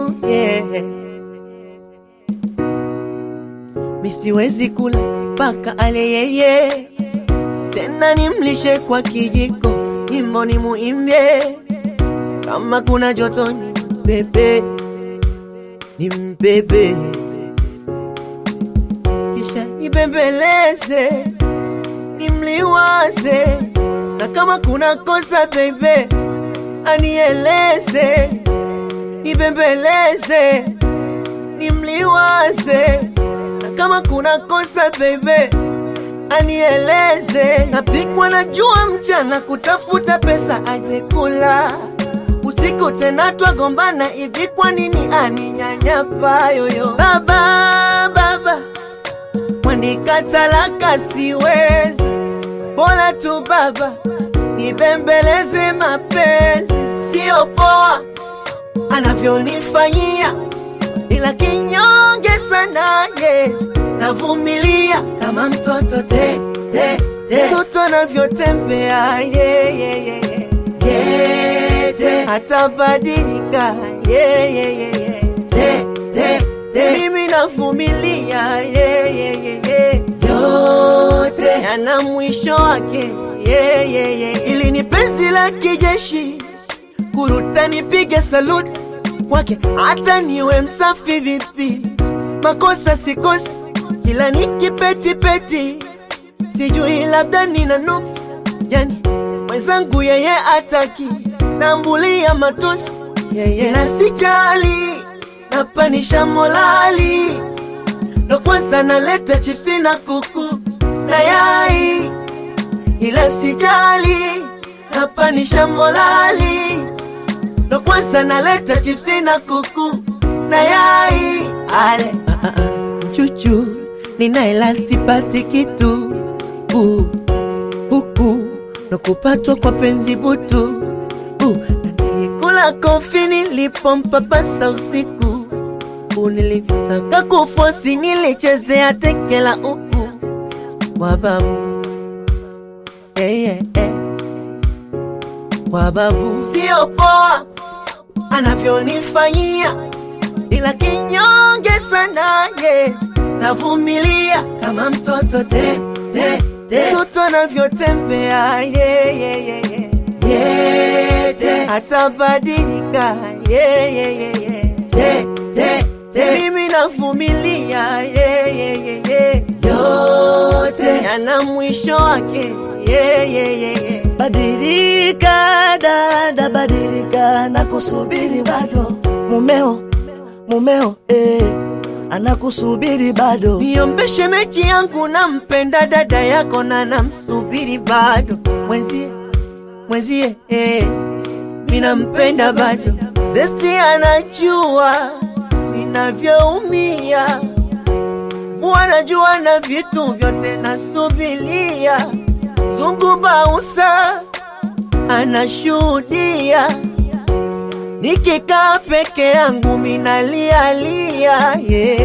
yeah. Misiwezi kula mpaka ale yeye, tena nimlishe kwa kijiko, nyimbo ni muimbie, kama kuna joto ni mbebe, ni mbebe, kisha nibembeleze, nimliwaze, na kama kuna kosa bebe, anieleze, nibembeleze, nimliwaze na kama kuna kosa bebe anieleze. Napikwa na jua mchana kutafuta pesa aje kula, usiku tena twagombana hivi, kwa nini aninyanyapa yoyo? Baba baba, mwandika talaka siwezi, bora tu baba nibembeleze mapenzi, sio poa anavyonifanyia ila kinyonge sana ye, navumilia kama mtoto te te te, mtoto anavyotembea ye ye ye ye ye te, atabadilika ye ye ye ye te te te, mimi navumilia ye ye ye ye yote yana mwisho wake ye ye ye, ili ni penzi la kijeshi kuruta nipige saluti kwake hata niwe msafi vipi, makosa sikosi, kila nikipetipeti, sijui labda nina nuksi, yani mwenzangu yeye ataki, nambulia matusi yeye na sijali, napanisha molali, ndo kwanza naleta chipsi na kuku na yai, ila sijali, napanisha molali ndo kwanza naleta chipsi na kuku na yai ale ah, ah, ah. chuchu ninaela sipati kitu uh, huku ndo kupatwa kwa penzi butu uh, na nilikula kofi nilipompapasa usiku uh, nilitaka kufosi nilichezea tekela uku wababu yeah, yeah, yeah. wababu sio poa anavyonifanyia, ila kinyonge sana ye, navumilia kama mtoto te te te, mtoto anavyotembea ye ye ye ye ye te, atabadilika ye ye ye ye te te te, mimi navumilia ye ye ye ye yote yana mwisho wake ye ye ye ye Badilika dada, badilika, nakusubiri bado. Mumeo, mumeo, eh, anakusubiri bado. Niombe shemeji yangu, nampenda dada yako na namsubiri bado. Mwenzie, mwenzie, eh, mi nampenda bado. Zesti anajua ninavyoumia, wanajua na vitu vyote nasubilia. Zungu Bausa anashuhudia, nikikaa peke yangu minalialia yeah.